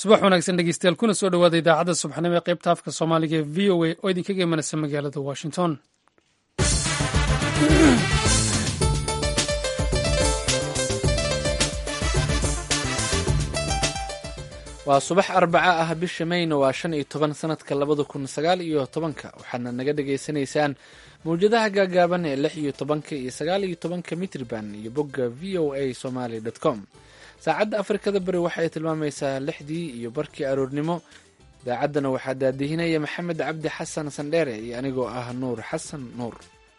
subax wanaagsan dhegeystayaal kuna soo dhowaada idaacadda subaxnimo ee qaybta afka soomaaliga ee v o a oo idinkaga imanaysa magaalada washington waa subax arbaca ah bisha mayna waa shan iyo toban sanadka labada kun sagaal iyo tobanka waxaadna naga dhagaysanaysaan mawjadaha gaagaaban ee lix iyo tobanka iyo sagaal iyo tobanka mitrban iyo bogga v o a somaly com saacadda afrikada bari waxay tilmaamaysaa lixdii iyo barkii aroornimo idaacaddana waxaa daadihinaya maxamed cabdi xasan sandheere iyo anigoo ah nuur xasan nuur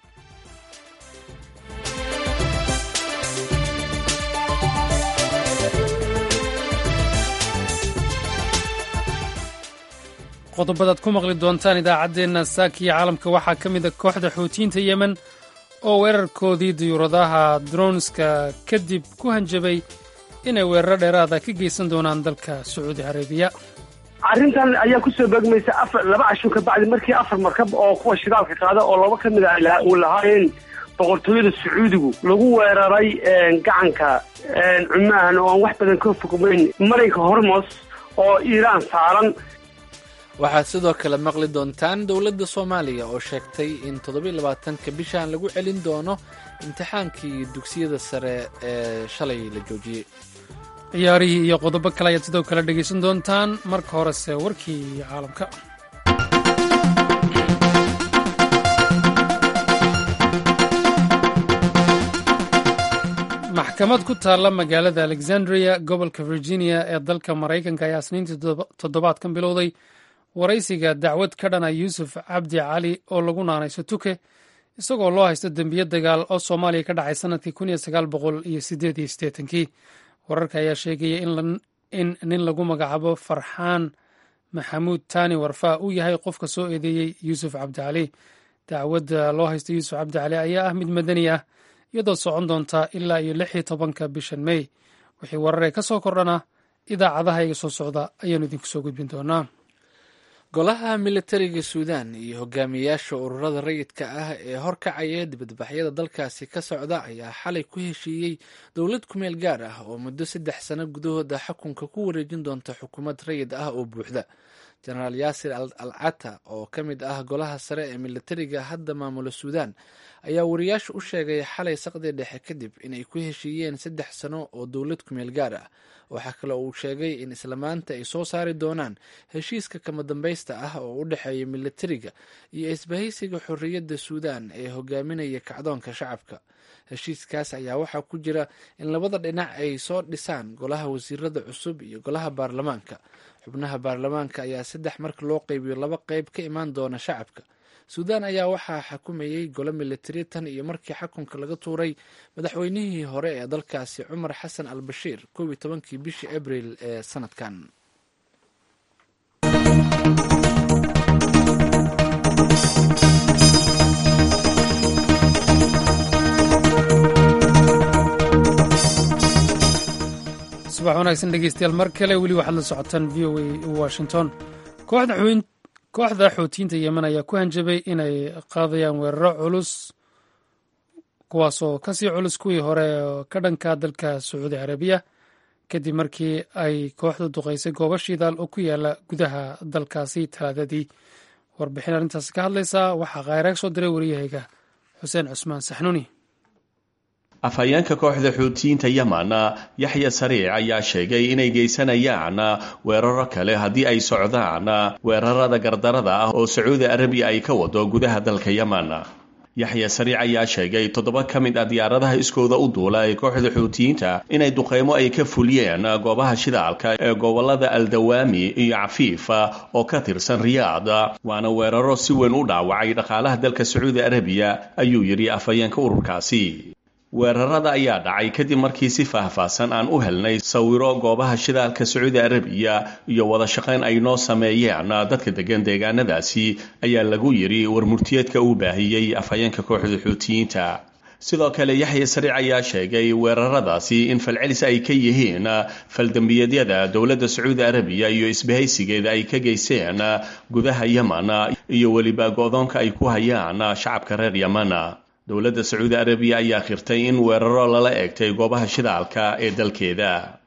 qodobadaad ku maqli doontaan idaacaddeenna saakiya caalamka waxaa ka mid a kooxda xuutiyiinta yemen oo weerarkoodii diyuuradaha dronska kadib ku hanjabay inay weeraro dheeraada ka geysan doonaan dalka sacuudi carabiya arrintan ayaa kusoo beegmaysa afar laba cashur ka bacdi markii afar markab oo kuwa shidaalka qaada oo laba ka mid a uu lahaayeen boqortooyada sacuudigu lagu weeraray gacanka cumaahan oo aan wax badan ka fogmayn marinka hormos oo iiraan saaran waxaad sidoo kale maqli doontaan dowladda soomaaliya oo sheegtay in toddobaiylabaatanka bishan lagu celin doono imtixaankii dugsiyada sare ee shalay la joojiyey ciyaarihii iyo qodobo kale ayaad sidoo kale dhegaysan doontaan marka horese warkii caalamka maxkamad ku taalla magaalada alexandria gobolka virginia ee dalka maraykanka ayaa isniintii toddobaadkan bilowday waraysiga dacwad ka dhana yuusuf cabdi cali oo lagu naanayso tuke isagoo loo haysto dembiyo dagaal oo soomaaliya ka dhacay sanadkii kun iyo sagaal boqol iyo sideed iyo siddeetankii wararka ayaa sheegaya in nin lagu magacaabo farxaan maxamuud tani warfa uu yahay qofka soo eedeeyey yuusuf cabdi cali dacwadda loo haysto yuusuf cabdi cali ayaa ah mid madani ah iyadoo socon doonta ilaa iyo lix iyo tobanka bishan mey wixii wararee ka soo kordhana idaacadaha iga soo socda ayaanu idinku soo gudbin doonaa golaha militariga suudan iyo hogaamiyayaasha ururada rayidka ah ee horkacaya dibadbaxyada dalkaasi ka socda ayaa xalay ku heshiiyey dowlad kumeel gaar ah oo muddo saddex sano gudahooda xukunka ku wareejin doonta xukuumad rayid ah oo buuxda jenaraal yaasir al cata oo ka mid ah golaha sare ee militariga hadda maamula suudan ayaa wariyaasha u sheegay xalay saqdii dhexe kadib inay ku heshiiyeen saddex sano oo dowlad kumeel gaar ah waxaa kale uu sheegay in isla maanta ay soo saari doonaan heshiiska kama dambaysta ah oo u dhexeeya militariga iyo isbahaysiga xorriyadda suudan ee hogaaminaya kacdoonka shacabka heshiiskaas ayaa waxaa ku jira in labada dhinac ay soo dhisaan golaha wasiirada cusub iyo golaha baarlamaanka xubnaha baarlamaanka ayaa saddex marka loo qeybiyo laba qeyb ka imaan doona shacabka suudan ayaa waxaa xakumayey golo militari tan iyo markii xukunka laga tuuray madaxweynihii hore ee dalkaasi cumar xasan al bashiir kow iyo tobankii bishii abril ee sanadkan subax wanaagsan dhegeystayaal mar kale weli waxaad la socotaan v o a washington kooxda xuutiyiinta yemen ayaa ku hanjabay inay qaadayaan weeraro culus kuwaasoo kasii culus kuwii hore ka dhanka dalka sacuudi carabiya kadib markii ay kooxdu duqaysay goobo shidaal oo ku yaala gudaha dalkaasi talaadadii warbixin arrintaasi ka hadlaysa waxaa khayraag soo diray wariyahayga xuseen cusmaan saxnuuni afhayeenka kooxda xuutiyiinta yemen yaxya sariic ayaa sheegay inay geysanayaan weeraro kale haddii ay socdaan weerarada gardarada ah oo sacuudi arabiya ay ka wado gudaha dalka yemen yaxya sariic ayaa sheegay toddoba ka mid ah diyaaradaha iskooda u duula ee kooxda xuutiyiinta inay duqeymo ay ka fuliyeen goobaha shidaalka ee gobolada aldawaami iyo cafiif oo ka tirsan riyaad waana weeraro si weyn u dhaawacay dhaqaalaha dalka sacuudi arabiya ayuu yidhi afhayeenka ururkaasi weerarada ayaa dhacay kadib markii si faahfaahsan aan u helnay sawiro goobaha shidaalka sacuudi arabiya iyo wada shaqayn ay noo sameeyeen dadka degan deegaanadaasi ayaa lagu yidhi warmurtiyeedka uu baahiyey afhayeenka kooxda xuutiyiinta sidoo kale yaxya sariic ayaa sheegay weeraradaasi in falcelis ay ka yihiin faldembiyeedyada dowladda sacuudi arabiya iyo isbahaysigeeda ay ka geysteen gudaha yemen iyo weliba go-doonka ay ku hayaan shacabka reer yemen dowladda sacuudi arabiya ayaa khirtay in weeraro lala eegtay goobaha shidaalka ee dalkeeda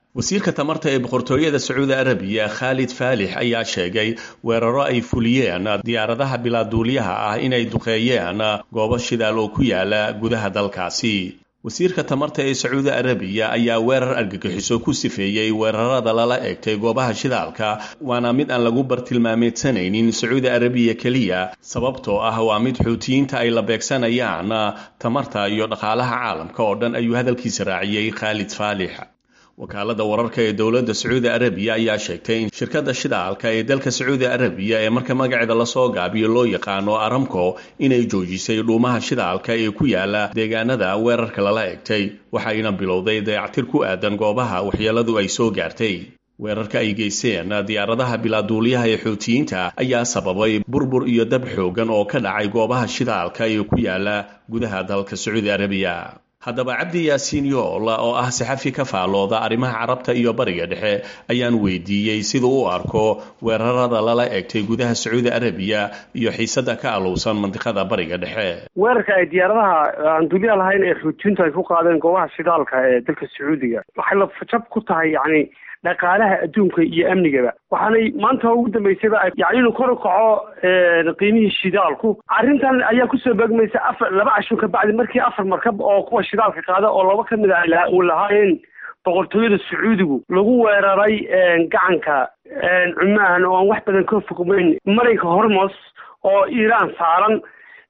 wasiirka tamarta ee boqortooyada sacuudi arabiya khaalid faalix ayaa sheegay weeraro ay fuliyeen diyaaradaha bilaaduulyaha ah inay duqeeyeen goobo shidaal oo ku yaala gudaha dalkaasi wasiirka tamarta ee sacuudi arabiya ayaa weerar argagixiso ku sifeeyey weerarada lala eegtay goobaha shidaalka waana mid aan lagu bartilmaameedsanaynin sacuudi arabiya keliya sababtoo ah waa mid xuutiyiinta ay la beegsanayaan tamarta iyo dhaqaalaha caalamka oo dhan ayuu hadalkiisa raaciyey khaalid faalix wakaalada wararka ee dowladda sacuudi arabiya ayaa sheegtay in shirkadda shidaalka ee dalka sacuudi arabiya ee marka magaceeda lasoo gaabiyo loo yaqaano aramco inay joojisay dhuumaha shidaalka ee ku yaala deegaanada weerarka lala egtay waxayna bilowday dayactir ku aadan goobaha waxyeeladu ay soo gaartay weerarka ay geysteen diyaaradaha bilaaduuliyaha ee xuutiyiinta ayaa sababay burbur iyo dab xoogan oo ka dhacay goobaha shidaalka ee ku yaala gudaha dalka sacuudi arabiya haddaba cabdi yaasiin yool oo ah saxafi ka faalooda arrimaha carabta iyo bariga dhexe ayaan weydiiyey siduu u arko weerarada lala egtay gudaha sacuudi arabiya iyo xiisada ka alowsan mandiqada bariga dhexe weerarka ay diyaaradaha aan duuliya lahayn ee xuutiyiintu ay ku qaadeen goobaha shidaalka ee dalka sacuudiga waxay lafajab ku tahay yacni dhaqaalaha adduunka iyo amnigaba waxaanay maanta ugu dambeysayba yani inuu kor u kaco qiimihii shidaalku arrintan ayaa kusoo beegmaysa afar laba cashun ka bacdi markii afar markab oo kuwa shidaalka qaada oo laba kamid a uu lahaayeen boqortooyada sacuudigu lagu weeraray gacanka cumaan oo aan wax badan ka fogmeyn marinka hormos oo iiraan saaran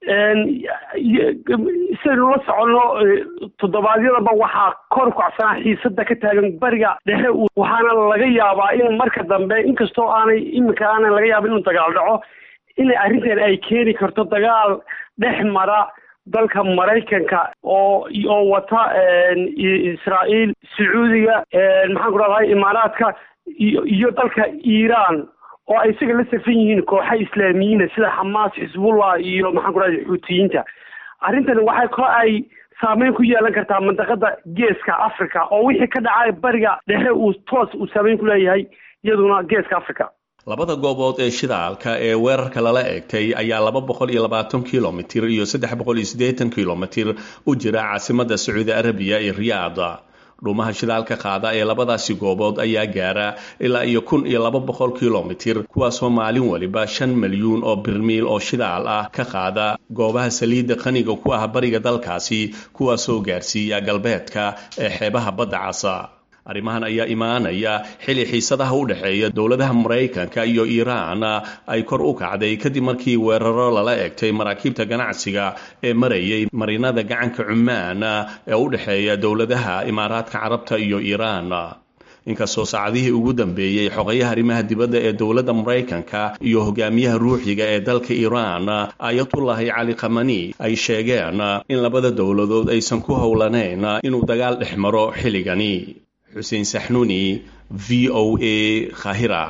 sidaynu la soconno toddobaadyadaba waxaa kor kacsanaa xiisada ka taagan bariga dhexe waxaana laga yaabaa in marka dambe inkastoo aanay iminka aanan laga yaaba inuu dagaal dhaco in arrintan ay keeni karto dagaal dhex mara dalka maraykanka oo oo wata israa'iil sacuudiga maxaan ku rahday imaaraadka iyo iyo dalka iiraan oo ay isaga la safan yihiin kooxa islaamiyiina sida xamaas xisbullah iyo maxaan ku rahday xuutiyiinta arrintani waxay ko ay saameyn ku yeelan kartaa mandaqada geeska africa oo wixii ka dhacay bariga dhexe uu toos uu saameyn ku leeyahay iyaduna geeska africa labada goobood ee shidaalka ee weerarka lala eegtay ayaa laba boqol iyo labaatan kilomitir iyo saddex boqol iyo siddeetan kilomitir u jira caasimada sacuudi arabiya ee riyaada dhuumaha shidaalka qaada ee labadaasi goobood ayaa gaara ilaa iyo kun iyo laba boqol kilomitir kuwaasoo maalin waliba shan milyuun oo birmiil oo shidaal ah ka qaada goobaha saliidda qaniga ku ah bariga dalkaasi kuwaasoo gaarsiiya galbeedka ee xeebaha badda casa arrimahan ayaa imaanaya xili xiisadaha u dhexeeya dowladaha maraykanka iyo iiraan ay kor u kacday kadib markii weeraro lala egtay maraakiibta ganacsiga ee marayay marinada gacanka cumaan ee u dhexeeya dowladaha imaaraadka carabta iyo iiraan inkastoo saacadihii ugu dambeeyey xogayaha arrimaha dibadda ee dowladda maraykanka iyo hogaamiyaha ruuxiga ee dalka iiraan ayatullahi cali khamani ay sheegeen in labada dowladood aysan ku howlanayn inuu dagaal dhex maro xilligani xuseen saxnuuni v o a khahira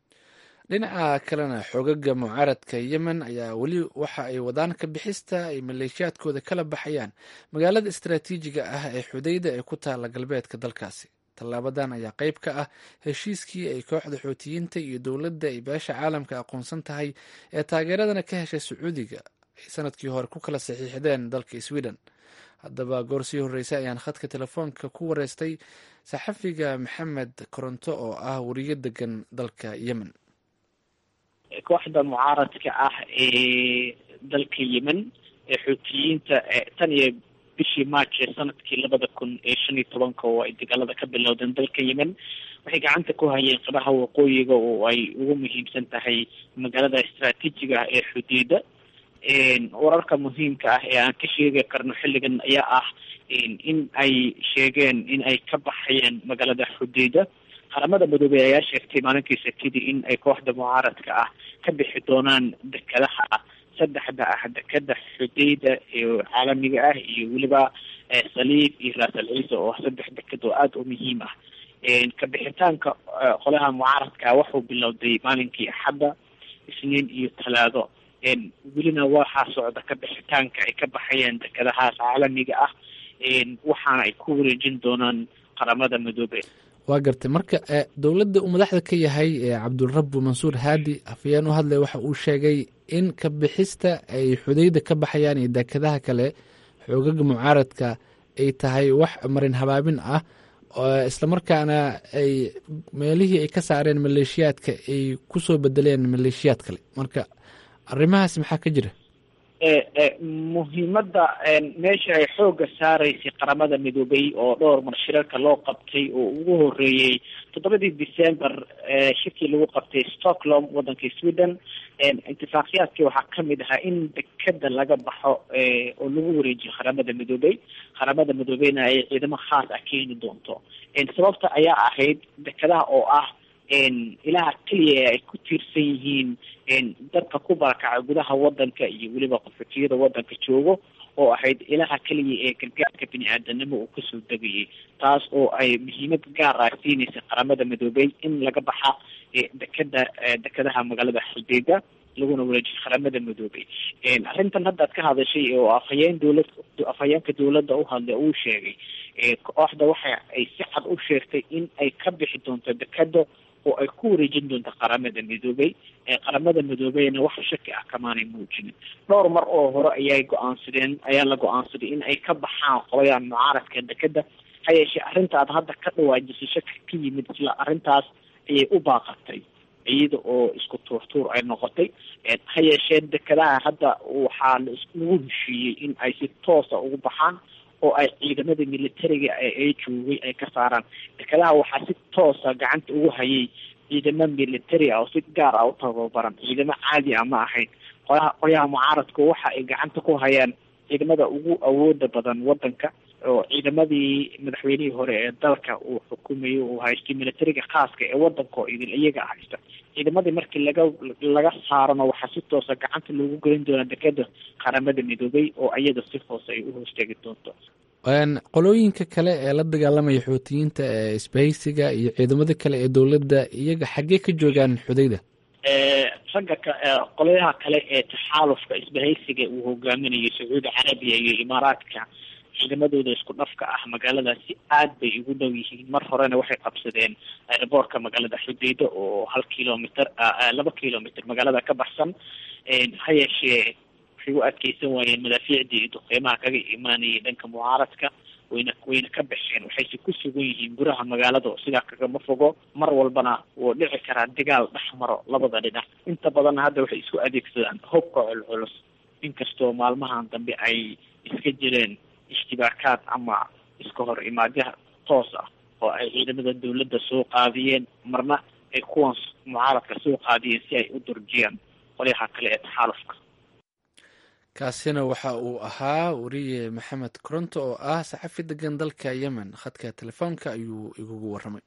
dhinaca kalena xoogaga mucaaradka yemen ayaa weli waxa ay wadaan ka bixista ay maleeshiyaadkooda kala baxayaan magaalada istaraatiijiga ah ee xudayda ee ku taala galbeedka dalkaasi tallaabadan ayaa qayb ka ah heshiiskii ay kooxda xootiyiinta iyo dowladda ay beesha caalamka aqoonsan tahay ee taageeradana ka heshay sacuudiga ay sanadkii hore ku kala saxiixdeen dalka sweden haddaba goor sii horreysay ayaan khadka telefoonka ku wareystay saxafiga maxamed koronto oo ah wariyo degan dalka yemen kooxda mucaaradka ah ee dalka yemen ee xuutiyiinta tan iyo bishii march ee sanadkii labada kun ee shan iyo tobanka oo ay dagaalada ka bilowdeen dalka yemen waxay gacanta ku hayeen qabaha waqooyiga oo ay ugu muhiimsan tahay magaalada istraatiijiga ah ee xuduuda wararka muhiimka ah ee aan ka sheegi karno xilligan ayaa ah in ay sheegeen in ay ka baxayeen magaalada xuduuda qaramada midoobey ayaa sheegtay maalinkii sabtidii in ay kooxda mucaaradka ah ka bixi doonaan dekadaha saddexda ah dekada xudayda ee caalamiga ah iyo weliba saliib iyo raasal ciise oo saddex dekad oo aada u muhiim ah ka bixitaanka qolaha mucaaradka ah wuxuu bilowday maalinkii axadda isniin iyo talaado welina waxaa socda ka bixitaanka ay ka baxayeen dekadahaas caalamiga ah waxaana ay ku wareejin doonaan qaramada midoobe waa gartay marka dowladda uu madaxda ka yahay cabdulrabu mansuur haadi afayeen u hadlay waxa uu sheegay in ka bixista ay xudayda ka baxayaan iyo dekadaha kale xoogaga mucaaradka ay tahay wax marin habaabin ah islamarkaana ay meelihii ay ka saareen maleeshiyaadka ay kusoo bedeleen maleeshiyaad kale marka arrimahaas maxaa ka jira muhiimadda meesha ay xoogga saaraysay qaramada midoobay oo dhowr mar shirarka loo qabtay oo ugu horeeyey toddobadii december shirkii lagu qabtay stockholm waddanka sweden intifaaqiyaadkii waxaa kamid ahaa in dekeda laga baxo oo lagu wareejiyo qaramada midoobey qaramada midoobeyna ay ciidamo khaas ah keeni doonto sababta ayaa ahayd dekedaha oo ah ilaha keliya ay ku tiirsan yihiin dadka ku barakacay gudaha wadanka iyo weliba qaxootiyada wadanka joogo oo ahayd ilaha keliya ee gargaarka bini aadanimo uu kasoo degayay taas oo ay muhiimad gaar ah siinaysa qaramada midoobey in laga baxa dekeda dekedaha magaalada xaldeega laguna wareejiyo qaramada midoobey arrintan hadda ad ka hadashay oo afhayeen dowlad afhayeenka dowladda uhadlay uu sheegay kooxda waxa ay si cad u sheegtay in ay ka bixi doonto dekeda oo ay ku wareejin doonto qaramada midoobey qaramada midoobeyna wax shaki ah kamaanay muujinin dhowr mar oo hore ayay go-aansadeen ayaa la go-aansaday in ay ka baxaan qolayaan mucaaradka dekeda ha yeeshee arrinta aad hadda ka dhawaajisay shaki ka yimid isla arrintaas ayay u baaqatay iyada oo isku tuurtuur ay noqotay ha yeeshee dekedaha hadda waxaa lagu heshiiyey in ay si toosa ugu baxaan oo ay ciidamada militariga ay joogay ay ka saaraan dekedaha waxaa si toosa gacanta ugu hayay ciidamo military ah oo si gaar ah u tababaran ciidamo caadi ah ma ahayn qolaha qolyaha mucaaradku waxa ay gacanta ku hayaan ciidamada ugu awooda badan wadanka oo ciidamadii madaxweynihii hore ee dalka uu xukumayay uu haystay militariga khaaska ee wadanka oo idil iyaga haysta ciidamadii markii laga laga saarona waxaa si toosa gacanta loogu gelin doonaa dekeda qaramada midoobay oo iyada si hoose ay u hoostegi doonto qolooyinka kale ee la dagaalamaya xoutiyiinta ee isbahaysiga iyo ciidamada kale ee dowladda iyaga xaggee ka joogaan xudayda ragga qolyaha kale ee taxaalufka isbahaysiga uu hogaaminayo sacuudi carabiya iyo imaaraadka ciidamadooda isku dhafka ah magaaladaasi aad bay ugu dhow yihiin mar horena waxay qabsadeen aeroboortka magaalada xudeyda oo hal kilomitr laba kilomitr magaalada ka baxsan ha yeeshee waxay u adkeysan waayeen madaafiicdii iyo duqeymaha kaga imaanayay dhanka mucaaradka wayna wayna ka baxeen waxayse ku sugan yihiin guraha magaalada oo sidaa kagama fogo mar walbana wuu dhici karaa dagaal dhex maro labada dhinac inta badanna hadda waxay isku adeegsadaan hubka culculus inkastoo maalmahan dambe ay iska jireen ishtibaakaad ama iska hor imaadyaha toos ah oo ay ciidamada dawladda soo qaadiyeen marna ay kuwan mucaaradka soo qaadiyeen si ay u durjiyaan qolyaha kale ee taxaalufka kaasina waxa uu ahaa wariye maxamed koronto oo ah saxafi degan dalka yemen khadka telefoonka ayuu igugu waramay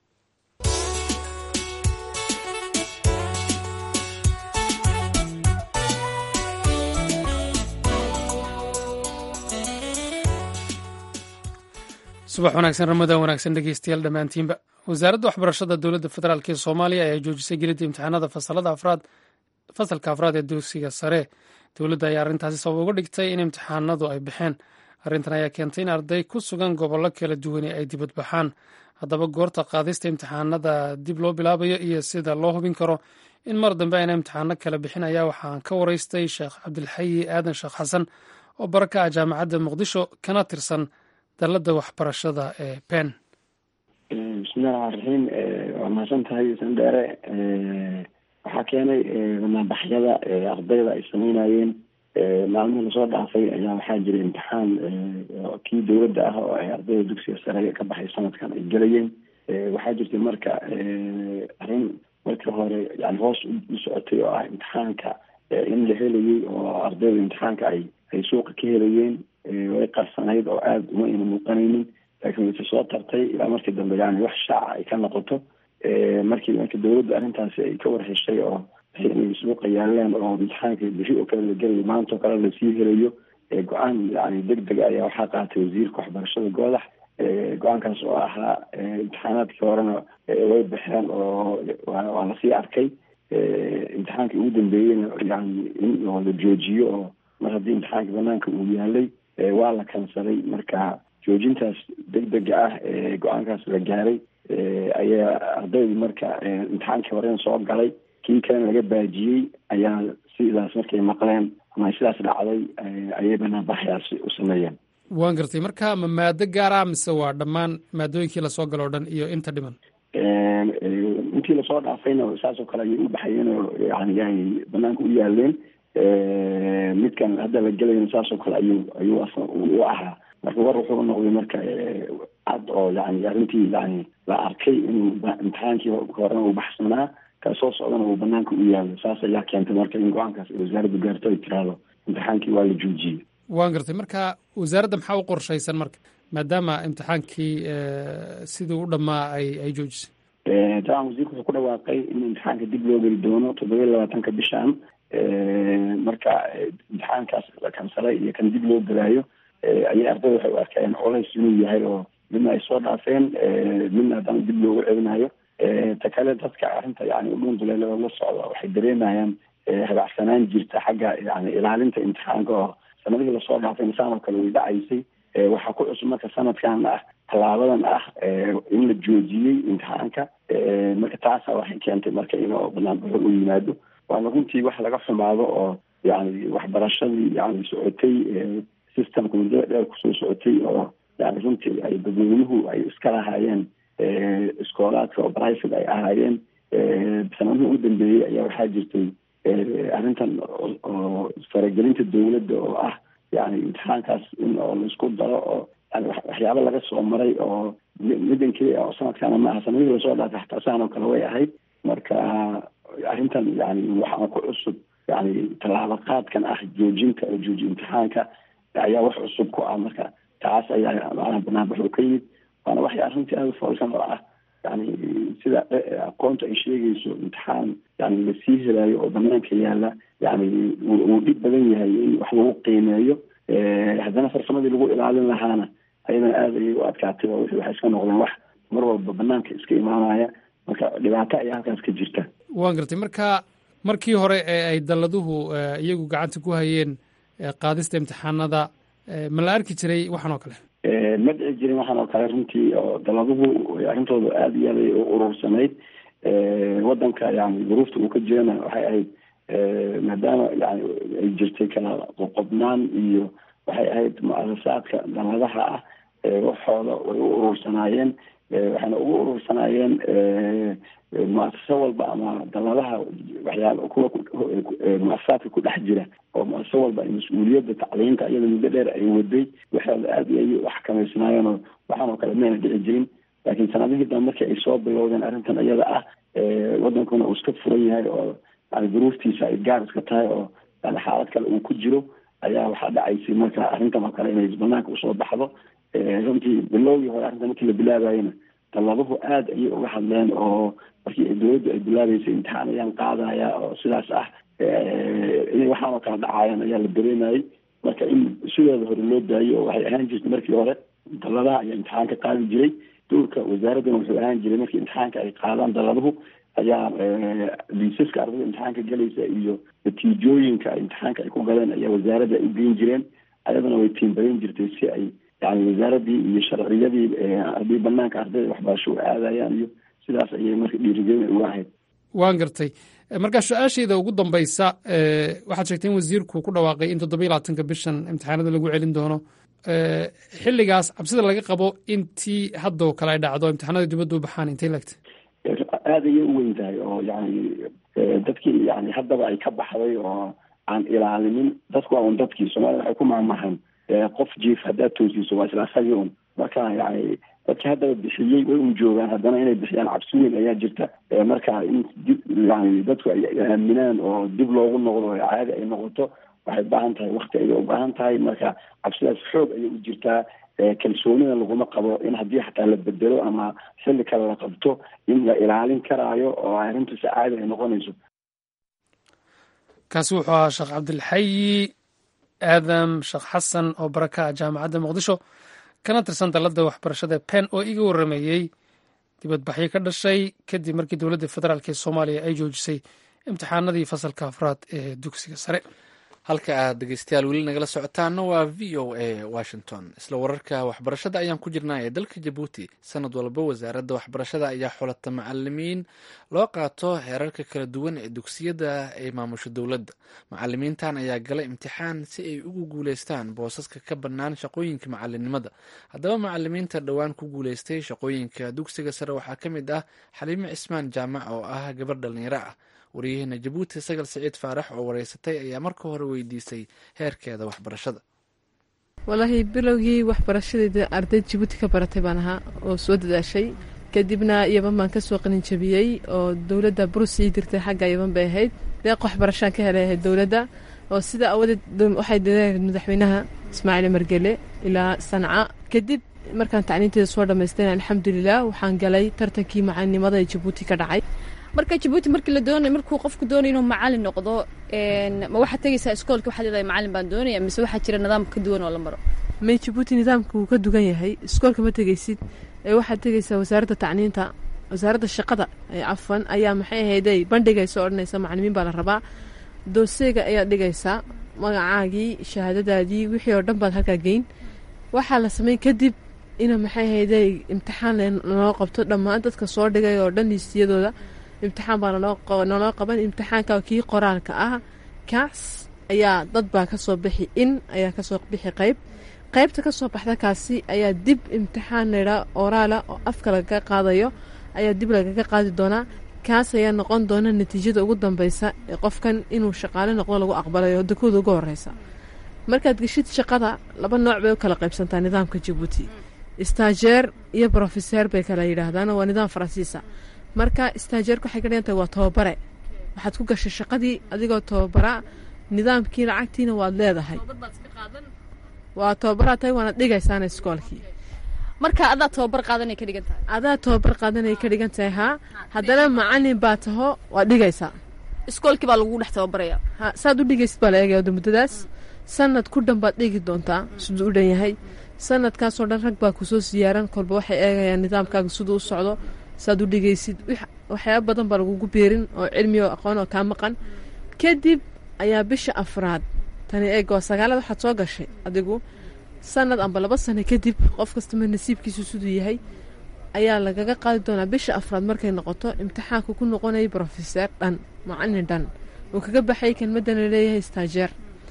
subax wanaagsan ramadan wanaagsan dhegeystayaal dhammaantiinba wasaaradda waxbarashada dowladda federaalk ee soomaaliya ayaa joojisay gelidda imtixaanada fasalada afraad fasalka afraad ee dugsiga sare dowladda ayaa arrintaasi sabab uga dhigtay in imtixaanadu ay baxeen arrintan ayaa keentay in arday ku sugan gobollo kala duwani ay dibad baxaan haddaba goorta qaadista imtixaanada dib loo bilaabayo iyo sida loo hubin karo in mar dambe ayna imtixaano kala bixin ayaa waxaan ka waraystay sheekh cabdilxayi aadan sheekh xasan oo baraka ah jaamacadda muqdisho kana tirsan dalladda waxbarashada ee pen bismillahi raxmaan raxiim waa mahadsan tahay sandheere waxaa keenay banaabaxyada ardayda ay sameynayeen maalmihii lasoo dhaafay ayaa waxaa jiray imtixaan kii dowladda ah oo ay ardayda dugsiga sare ka baxay sanadkan ay gelayeen waxaa jirtay marka arrin markii hore yani hoos u socotay oo ah imtixaanka in la helayay oo ardayda imtixaanka ay ay suuqa ka helayeen way qarsanayd oo aada uma ayna muuqanaynin laakiin wayse soo tartay ilaa markii dambe yani wax shaaca ay ka noqoto markii marka dawladda arrintaasi ay ka warheshay oo inay suuqa yaaleen oo imtixaanka biri oo kale la gelayo maanta oo kale lasii helayo go-aan yani deg deg ayaa waxaa qaatay wasiirka waxbarashada goodax go-aankaas oo ahaa imtixaanaadkii horena way baxeen oo waa lasii arkay imtixaankii ugu dambeeyeyna yani in oo la joojiyo oo mar haddii imtixaanka banaanka uu yaalay waa la kansaday marka joojintaas deg dega ah ee go-aankaas la gaaray ayaa ardaydu marka imtixaankii horena soo galay kii kalena laga baajiyey ayaa sidaas markay maqleen ama sidaas dhacday ayay banaanbaxyaasi u sameeyeen waan gartay marka ma maado gaara mise waa dhammaan maadooyinkii lasoo galo o dhan iyo inta dhiman intii lasoo dhaafayna saasoo kale ayay u baxayeen oo yani ay banaanka u yaaleen midkan hadda la gelayna saasoo kale ayuu ayuu u ahaa marka war wuxuu noqday marka cad oo yani arrintii yani la arkay inuu imtixaankii horena uu baxsanaa ka soo socdana uu banaanka u yaalo saas ayaa keentay marka in go-aankaas wasaaraddu gaarto ay tiraahdo imtixaankii waa la joojiyey waan gartay marka wasaaradda maxaa u qorshaysan marka maadaama imtixaankii sidii u dhammaa ay ay joojisay taban wasiirku wuxuu ku dhawaaqay in imtixaanka dib loo geli doono toddoba iyo labaatanka bishan marka imtixaankaas la kansalay iyo kan dib loo gelaayo ayay ardayda waxay u arkeen colays inuu yahay oo midna ay soo dhaafeen midna haddana dib loogu celinayo ta kale dadka arrinta yani udhuun duleelada la socda waxay dareemayaan habacsanaan jirta xagga yani ilaalinta imtixaanka oo sanadihii lasoo dhaafay insaan oo kale way dhacaysay waxaa ku cusub marka sanadkan ah tallaabadan ah in la joojiyey imtixaanka marka taasa waxay keentay marka inuu banaanbaxo u yimaado waana runtii wax laga xumaado oo yani waxbarashadii yani socotay systemka muddada dheer kusoo socotay oo yani runtii ay dadweynuhu ay iska lahaayeen iskoolaadka oo private ay ahaayeen sanadihii ugu dambeeyey ayaa waxaa jirtay arrintan oo faragelinta dowladda oo ah yani imtixaankaas in oo laisku daro oo yani waxyaaba laga soo maray oo middan keliya oo sanadkaana ma aha sanadihii lasoo dhaafay xataa saan oo kale way ahayd marka arrintan yani waxaa ku cusub yani tallaabo qaadkan ah joojinta oo jooji imtixaanka ayaa wax cusub ku ah marka taas ayaa macnaha banaanbax u ka yimid waana waxay arrintii aada foolkan oo ah yani sida aqoonta ay sheegayso imtixaan yani lasii helaayo oo banaanka yaala yani wuu dhib badan yahay in wax lagu qiimeeyo haddana farsamadii lagu ilaalin lahaana ayadana aada ayay u adkaatay oo waxay iska noqdeen wax mar walba banaanka iska imaanaya marka dhibaato ayaa halkaas ka jirta waan gartay marka markii hore ee ay dalladuhu iyagu gacanta ku hayeen qaadista imtixaanada ma la arki jiray waxaan oo kale ma dhici jirin waxaan oo kale runtii oo daladuhu arrintooda aada iyo aad ay u urursanayd wadanka yani duruufta uu ka jirana waxay ahayd maadaama yani ay jirtay kala qoqobnaan iyo waxay ahayd mu-asasaadka daladaha ah waxooda way u urursanaayeen waxayna ugu urursanaayeen mu-asasa walba ama daladaha waxyaaba kuwa mu-asasaadka ku dhex jira oo mu-asasa walba ay mas-uuliyadda tacliinta iyada muddo dheer ay waday waxooda aada ay u xakameysnaayeen oo waxaan oo kale mayna dhici jirin laakiin sanadihii dambe markii ay soo bilowdeen arrintan iyada ah wadankuna uu iska furan yahay oo yani duruuftiisa ay gaar iska tahay oo yani xaalad kale uu ku jiro ayaa waxaa dhacaysay marka arrintan oo kale inay banaanka usoo baxdo runtii bilowgii hore arrintan markii la bilaabayena dalladuhu aada ayay uga hadleen oo markii dowladdu ay bilaabeysay imtixaan ayaan qaadaya oo sidaas ah inay waxaan oo kale dhacaayaan ayaa la dareemayay marka in sidooda hore loo daayo oo waxay ahaan jirtay markii hore dalladaha ayaa imtixaan ka qaadi jiray dowlka wasaaraddana wuxuu ahaan jiray markii imtixaanka ay qaadaan dalladuhu ayaa liisaska ardada imtixaanka gelaysa iyo natiijooyinka imtixaanka ay ku galeen ayaa wasaaradda ay u geyn jireen ayadana way tiimbadan jirtay si ay yani wasaaradii iyo sharciyadii haddii banaanka ardayda waxbarasho u aadayaan iyo sidaas ayay marka dhiirigelin uga ahayd waan gartay marka su-aashayda ugu dambaysa waxaad sheegtay in wasiirku ku dhawaaqay in toddoba iyo labaatanka bishan imtixaanada lagu celin doono xilligaas cabsida laga qabo intii haddoo kale ay dhacdo imtixaanada dibadda u baxaan intay lagtay aada ayay u weyn tahay oo yani dadkii yani haddaba ay ka baxday oo aan ilaalinin dadku waa un dadkii soomaalida waxay ku mahmahan qof jiif haddaad toosiiso waa isla asagii un marka yani dadkii haddaba bixiyey way un joogaan haddana inay bixiyaan cabsi weyn ayaa jirta marka in dib yani dadku ay aaminaan oo dib loogu noqdo oo caadi ay noqoto waxay baahan tahay wakti ayay u baahan tahay marka cabsidaas xoog ayay u jirtaa kalsoonida laguma qabo in haddii xataa la bedelo ama xilli kale la qabto in la ilaalin karaayo oo arrintu si caadi ay noqonayso kaasi wuxuu ahaa sheekh cabdilxayi aadam sheekh xasan oo baraka ah jaamacadda muqdisho kana tirsan dalladda waxbarashada pen oo iga warrameeyey dibadbaxyo ka dhashay kadib markii dowladda federaalk ee soomaaliya ay joojisay imtixaanadii fasalka afraad ee dugsiga sare halka aad dhegeystayaal weli nagala socotaana waa v o a washington isla wararka waxbarashada ayaan ku jirnaa ee dalka jabuuti sanad walba wasaaradda waxbarashada ayaa xulata macalimiin loo qaato heerarka kala duwan ee dugsiyada ay maamusho dowladda macalimiintan ayaa gala imtixaan si ay ugu guuleystaan boosaska ka bannaan shaqooyinka macalinimada haddaba macalimiinta dhowaan ku guuleystay shaqooyinka dugsiga sare waxaa ka mid ah xaliime cismaan jaamac oo ah gabar dhalinyaro ah waryaheena jabuuti sagal siciid faarax oo wareysatay ayaa marka hore weydiisay heerkeeda waxbarashada walaahi bilowgii waxbarashadeeda arday jabuuti ka baratay baan ahaa oo soo dadaashay kadibna yaban baan kasoo qalinjabiyey oo dowladda burus ii dirtay xagga yaban bay ahayd deeq waxbarashaan ka helay ahayd dowladda oo sida awadeed waxay dadaalayd madaxweynaha ismaaciil margele ilaa sanca kadib markaan tacliinteeda soo dhammaystayna alxamdulilah waxaan galay tartankii macalinimada ee jabuuti ka dhacay marka jabuuti markii la doonay markuu qofku doonay inuu macalin noqdo ma waxaad tegaysaa iskoolka waxaad leedahay macalin baan doonaya mise waxaa jira nidaam ka duwan oo la maro may jabuuti nidaamka wuu ka dugan yahay iskoolka ma tegaysid ee waxaad tegaysaa wasaaradda tacliinta wasaaradda shaqada cafan ayaa maxay ahayday bandhigaysa odhanaysa macalimiin baa la rabaa dooseega ayaad dhigaysaa magacaagii shahaadadaadii wixii oo dhan baad halkaa geyn waxaa la sameyn kadib ina maxay ahayday imtixaan naloo qabto dhammaan dadka soo dhigay oo dhan liistiyadooda imtixaan baa naloo qaban imtixaanka kii qoraalka ah kaas ayaa dad baa kasoo bixi in ayaa kasoo bixi qayb qaybta kasoo baxda kaasi ayaa dib imtixaan laydhaa oraala oo afka lagaga qaadayo ayaa dib lagaga qaadi doonaa kaas ayaa noqon doona natiijada ugu dambeysa ee qofkan inuu shaqaale noqdo lagu aqbalayo dakooda ugu horeysa markaad geshid shaqada laba nooc bay u kala qaybsantaa nidaamka jabuuti staajeer iyo brofeseer bay kala yidhaahdaan waa nidaam faransiisa marka staajeerka waxay ka dhigan tahay waa tababare waxaad ku gashay shaqadii adigoo tababara nidaamkii lacagtiina waad leedahay waa tababaraa tahay waana dhigaysaana iskoolkii marka adaa tababar qaadanay ka dhigan tahay adaa tababar qaadanay ka dhigan tahay haa haddana macalin baa taho waad dhigaysaa iskoolkii baa lagugu dhex tababaraya ha saad u dhigaysid baa la eegaya wada muddadaas sanad ku dhan baad dhigi doontaa siduu u dhan yahay sanadkaasoo dhan rag baa kusoo siyaaran kolba waxay eegayaan nidaamkaaga siduu u socdo saad u dhigaysid waxyaaba badan baa lagugu biirin oo cilmi oo aqoon oo kaa maqan kadib ayaa bisha afraad tani eeg waa sagaalada waxaad soo gashay adigu sanad amba laba sano kadib qof kastama nasiibkiisu siduu yahay ayaa lagaga qaadi doonaa bisha afraad markay noqoto imtixaanka ku noqonaya brofeseer dhan macalin dhan uu kaga baxay kelmadan laleeyahay staajeer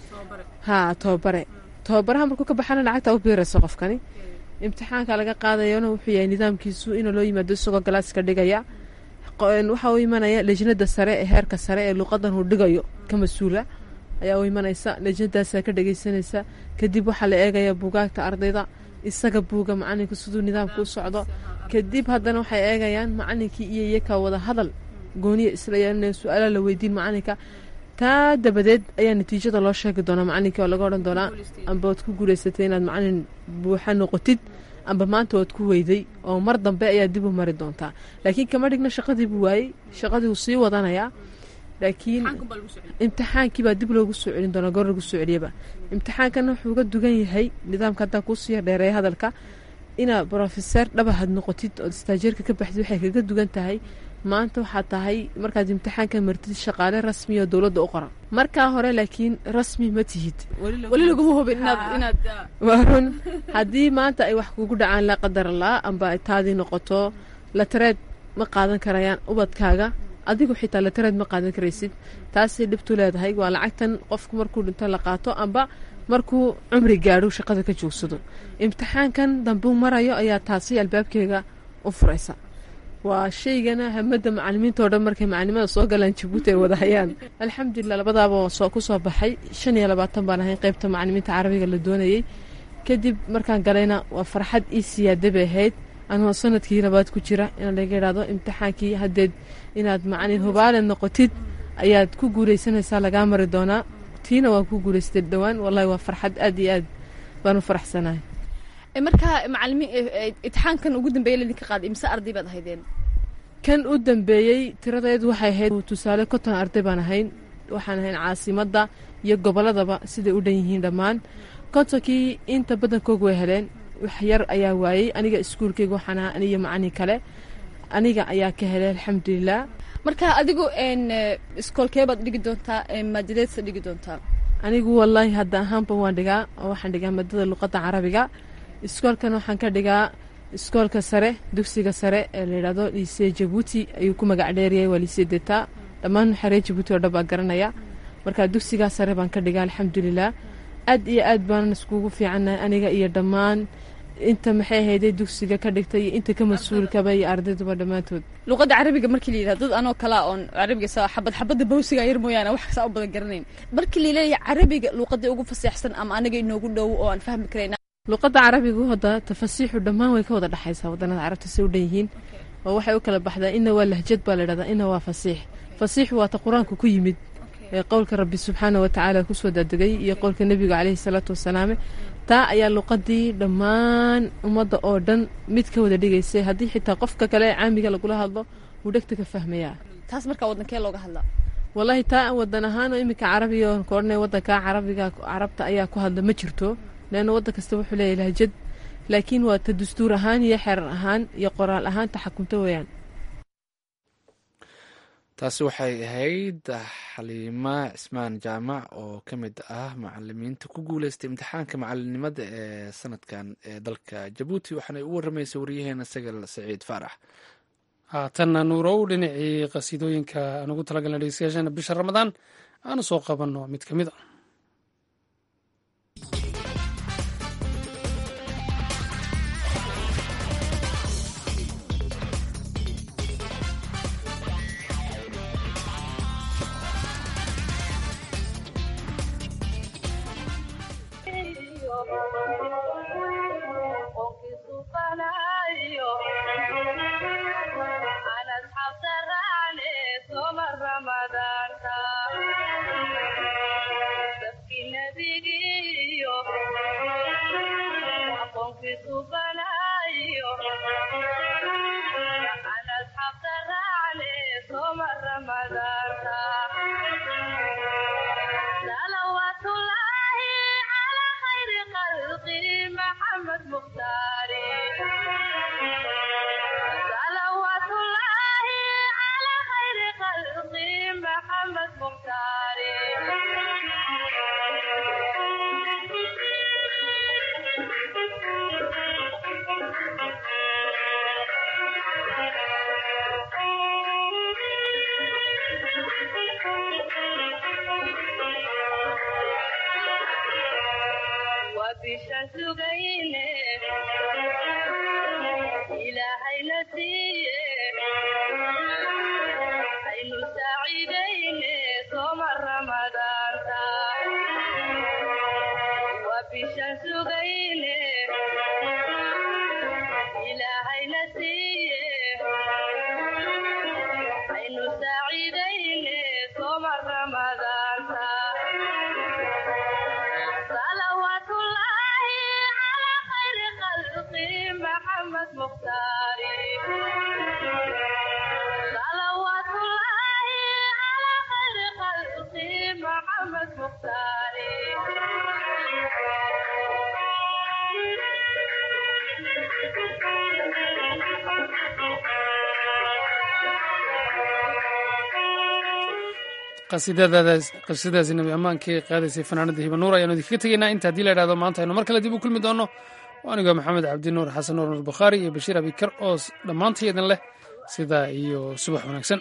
haa tababare tababaraha markuu ka baxana lacagta u biiraysa qofkani imtixaanka laga qaadayona wuxuu yahay nidaamkiisu inuu loo yimaado isagoo galaaska dhigaya waxaa u imanaya lejnada sare ee heerka sare ee luuqadan uu dhigayo ka mas-uula ayaa u imanaysa lejnadaasa ka dhageysanaysa kadib waxaa la eegaya buugaagta ardayda isaga buuga macalinka siduu nidaamka u socdo kadib haddana waxay eegayaan macalinkii iyo iyakaa wada hadal gooniya isla yeelina su-aala la weydiin macalinka taa dabadeed ayaa natiijada loo sheegi doonaa macalinkii oo laga odhan doonaa amba waad ku guulaysatay inaad macalin buuxa noqotid amba maanta waad ku weyday oo mar dambe ayaa dib u mari doontaa laakiin kama dhigna shaqadii buu waayey shaqadii wuu sii wadanayaa laakiin imtixaankiibaa dib loogu soo celin doonaa goor lagu soo celiyaba imtixaankana wuxuu uga dugan yahay nidaamka haddaa kuusii dheereeya hadalka inaad brofeseer dhabahad noqotid ood istaajeerka ka baxdid waxay kaga dugan tahay maanta waxaad tahay markaad imtixaanka martid shaqaale rasmi oo dowladda u qoran markaa hore laakiin rasmi ma tihid weli laguma hubin inaad waa run haddii maanta ay wax kugu dhacaan laa qadar laa amba ay taadii noqoto latareed ma qaadan karayaan ubadkaaga adigu xitaa latareed ma qaadan karaysid taasay dhibtu leedahay waa lacagtan qofku markuu dhinto la qaato amba markuu cumri gaadho shaqada ka joogsado imtixaankan dambuu marayo ayaa taasi albaabkeega u furaysa waa shaygana hamada macalimiinta o dhan markay macalimada soo galaan jabuuti ay wada hayaan alxamdulilah labadaaba waa ku soo baxay shan iyo labaatan baan ahayn qeybta macalimiinta carabiga la doonayey kadib markaan galayna waa farxad ii siyaada bay ahayd anoo sanadkii labaad ku jira in laga idhaahdo imtixaankii haddeed inaad macalin hubaale noqotid ayaad ku guuleysanaysaa lagaa mari doonaa tiina waan ku guuleystay dhowaan wallahi waa farxad aad iyo aad baan u faraxsanahay markaa macalimiin imtixaankan ugu dambeeya laydinka qaaday imse arday baad ahaydeen kan u dambeeyey tiradeed waxay ahayd tusaale konton arday baan ahayn waxaan ahayn caasimadda iyo gobolladaba siday u dhan yihiin dhammaan kontonkii inta badankoogu way heleen wax yar ayaa waayey aniga iskuulkeyga waxaan ahaa aniyo macalin kale aniga ayaa ka helay alxamdulilah marka adigu iskoolkee baad dhigi doontaa maadadeedsa dhigi doontaa anigu wallaahi hadda ahaanba waan dhigaa oo waxaan dhigaa maadada luqadda carabiga iskoolkan waxaan ka dhigaa iskoolka sare dugsiga sare ee layidhahdo liisee jabuuti ayuu ku magac dheeryahay waa liisee detaa dhammaan xaree jabuuti oo dhan baa garanaya marka dugsigaa sare baan ka dhigaa alxamdulilah aad iyo aad baanan iskugu fiicannahay aniga iyo dhammaan inta maxay ahayday dugsiga ka dhigtay iyo inta ka mas-uulkaba iyo ardayduba dhammaantood luqadda carabiga markii la yidhahdo dad anoo kalaa oon carabiga saa xabad xabadda bawsiga yar mooyaane wax saa u badan garanayn markii la leeyahay carabiga luqadda ugu faseexsan ama anaga inoogu dhow oo aan fahmi karayna luqadda carabigu hadda tafasiixu dhammaan way ka wada dhexaysaa waddanada carabta say u dhan yihiin oo waxay u kala baxdaa ina waa lahjad baa layidhahdaa ina waa fasiix fasiixu waa ta qur-aanku ku yimid ee qowlka rabbi subxaana wa tacaala kusoo daadegay iyo qowlka nebiga caleyhi salaatu wasalaame taa ayaa luqadii dhammaan ummadda oo dhan mid ka wada dhigaysay haddii xitaa qofka kale ee caamiga lagula hadlo wuu dhegta ka fahmayaa taas markaa waddankee looga hadlaa wallaahi taa wadan ahaanoo iminka carabiga oon ka odhanay waddanka carabiga carabta ayaa ku hadla ma jirto leanna waddan kasta wuxuu leeyahay lahjad laakiin waa ta dastuur ahaan iyo xeerar ahaan iyo qoraal ahaan taxakunto weeyaan taasi waxay ahayd xaliima cismaan jaamac oo ka mid ah macalimiinta ku guuleystay imtixaanka macalinimada ee sanadkan ee dalka jabuuti waxaana u waramaysay waryaheena sagal saciid faarax haatanna nuurow dhinacii qasiidooyinka aan ugu talagalna dhegeystayaashana bisha ramadaan aanu soo qabanno mid ka mid a qasiidadaasi nabi ammaankii qaadaysay fanaanada hibanuur ayaanu idinkaga tegaynaa inta haddii la idhahdo maanta aynu mar kale dib u kulmi doonno anigoo maxamed cabdinuur xasan nuur nuur bukhaari iyo bashiir abikar oo dhammaantay idin leh sidaa iyo subax wanaagsan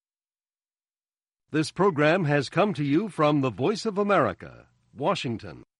This program has come to you from the Voice of America, Washington.